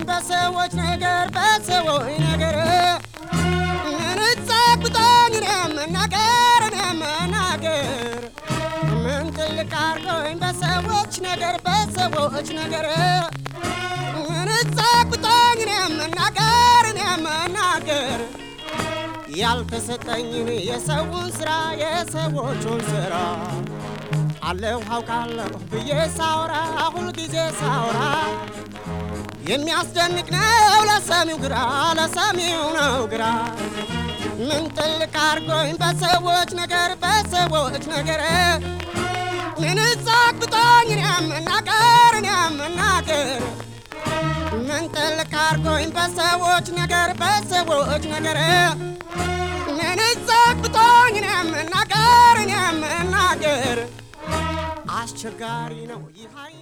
በሰዎች ነገር በሰዎች ነገር ምን ጸግቶኝ እኔ መናገር እኔ መናገር ምን ጥልቅ አርጎኝ በሰዎች ነገር በሰዎች ነገር ምን ጸግቶኝ እኔ መናገር እኔ መናገር ያልተሰጠኝን የሰውን ስራ የሰዎቹን ስራ አለሁ አውቃለሁ ብዬ ሳውራ ሁልጊዜ ሳውራ የሚያስደንቅ ነው ለሰሚው ግራ ለሰሚው ነው ግራ ምን ጥልቅ አርጎኝ በሰዎች ነገር በሰዎች ነገር ምን ጸግቶኝ እኔ መናገር እኔ መናገር ምን ጥልቅ አርጎኝ በሰዎች ነገር በሰዎች ነገር ምን ጸግቶኝ እኔ መናገር እኔ መናገር አስቸጋሪ ነው ይህ